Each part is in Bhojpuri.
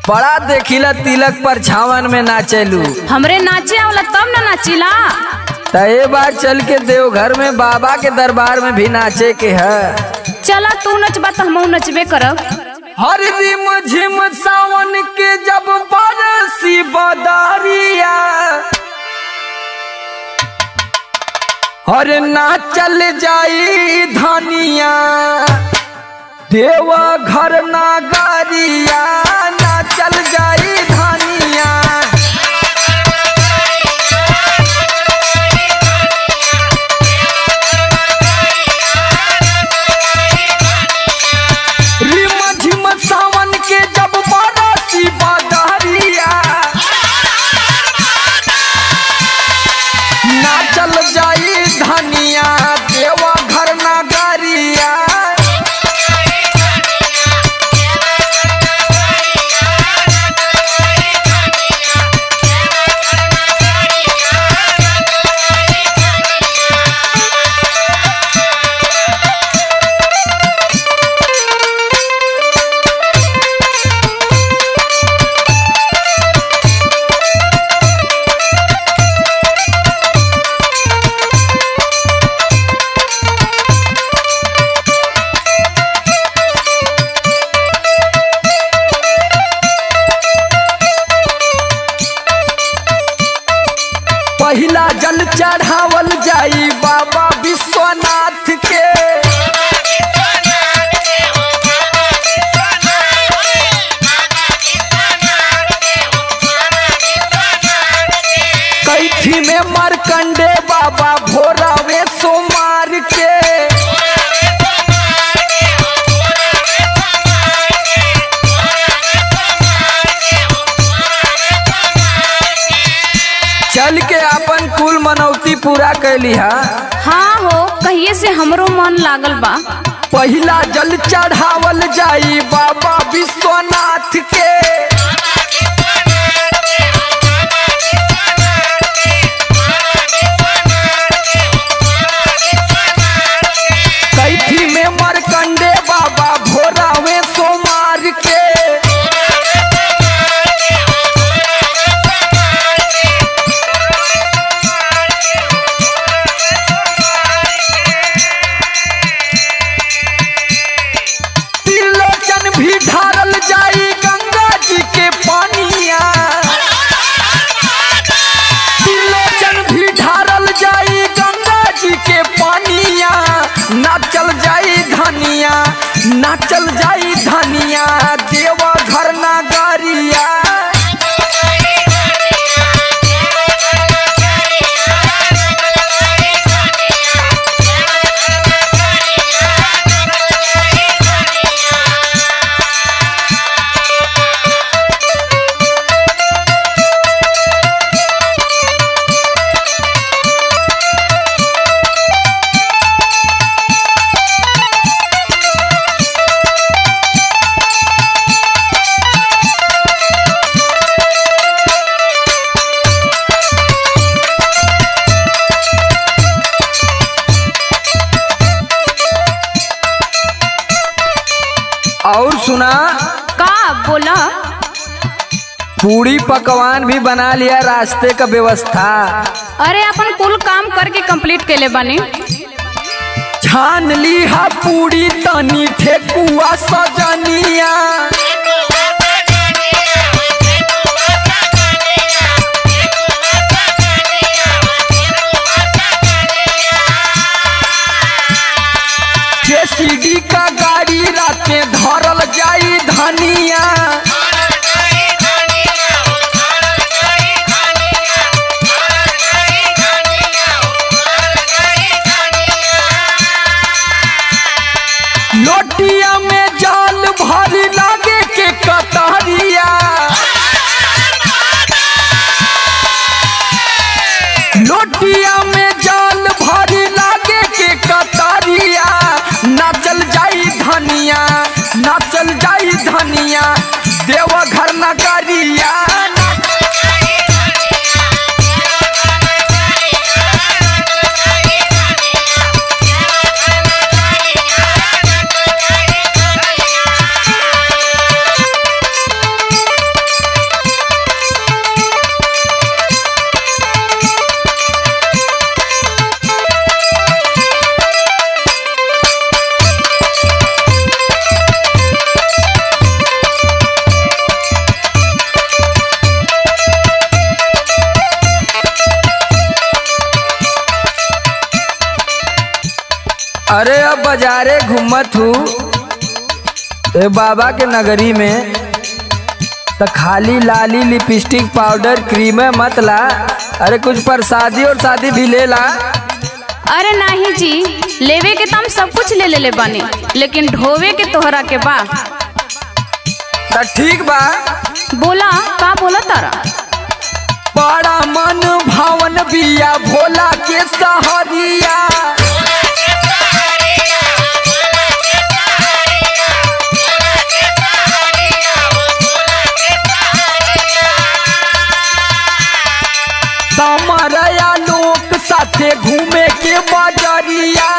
बड़ा देखिला तिलक पर छावन में नाचेलू हमरे नाचे आवला तब ना नाचिला त ए बार चल के देवघर में बाबा के दरबार में भी नाचे के है चला तू नचबा तो हमहू नचबे करब हर रिम झिम सावन के जब बरसी बदरिया हर नाचल जाई धनिया देवा घर नागरिया नाचल जाई धनिया रिम झिम सावन के जब बरसी बदरिया नाचल जाई धनिया देवा घर नागरिया पहिला जल चढ़ावल जाई बाबा विश्वनाथ के कैथी में मरकंडे बाबा भोरावे सोमार के चल के अपन कुल मनौती पूरा कैली हा हाँ हो कहिए से हमरो मन लागल बा पहिला जल चढ़ावल जाई बाबा विश्वनाथ के कैथी में मरकंडे बाबा भोरावे सोमार के त्रिलोचन भी ढारल जाई गंगा जी के पानिया त्रिलोचन भी ढारल जाई गंगा जी के पानिया नाचल जाई धनिया नाचल जाई धनिया देवा घर नागरिया और सुना का बोला पूरी पकवान भी बना लिया रास्ते का व्यवस्था अरे अपन कुल काम करके कंप्लीट केले बानी छान ली हा पूरी तनी ठेकुआ सजनिया जेसीडी का गाड़ी राते धरल जाई धनिया लोटिया में जाल भरी लागे के कतरिया लोटिया में जाल भरी लागे के कतरिया नाचल जाई धनिया नाचल जाई धनिया देवा घर नगरिया अरे अब बाजारे घूमत हूँ ए बाबा के नगरी में तो खाली लाली लिपस्टिक पाउडर क्रीम मत ला अरे कुछ प्रसादी और शादी भी ले ला अरे नाही जी लेवे के तो हम सब कुछ ले ले ले बानी लेकिन ढोवे के तोहरा के बा तो ठीक बा बोला का बोला तारा बड़ा मन भावन बिया भोला के सहरिया समरया लोक साथे घूमे के बजरिया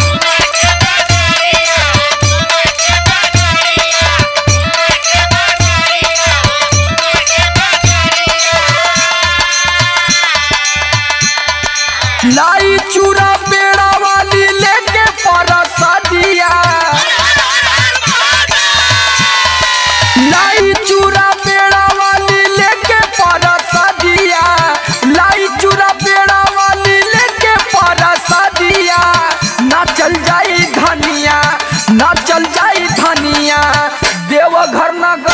लाई चूड़ा पेड़ा वाली लेके परसदिया लाई चूड़ा पेड़ा वाली लेके परसदिया लाई चूड़ा पेड़ा वाली लेके परसदिया ना चल जाई धनिया ना चल जाई धनिया देवघर नगर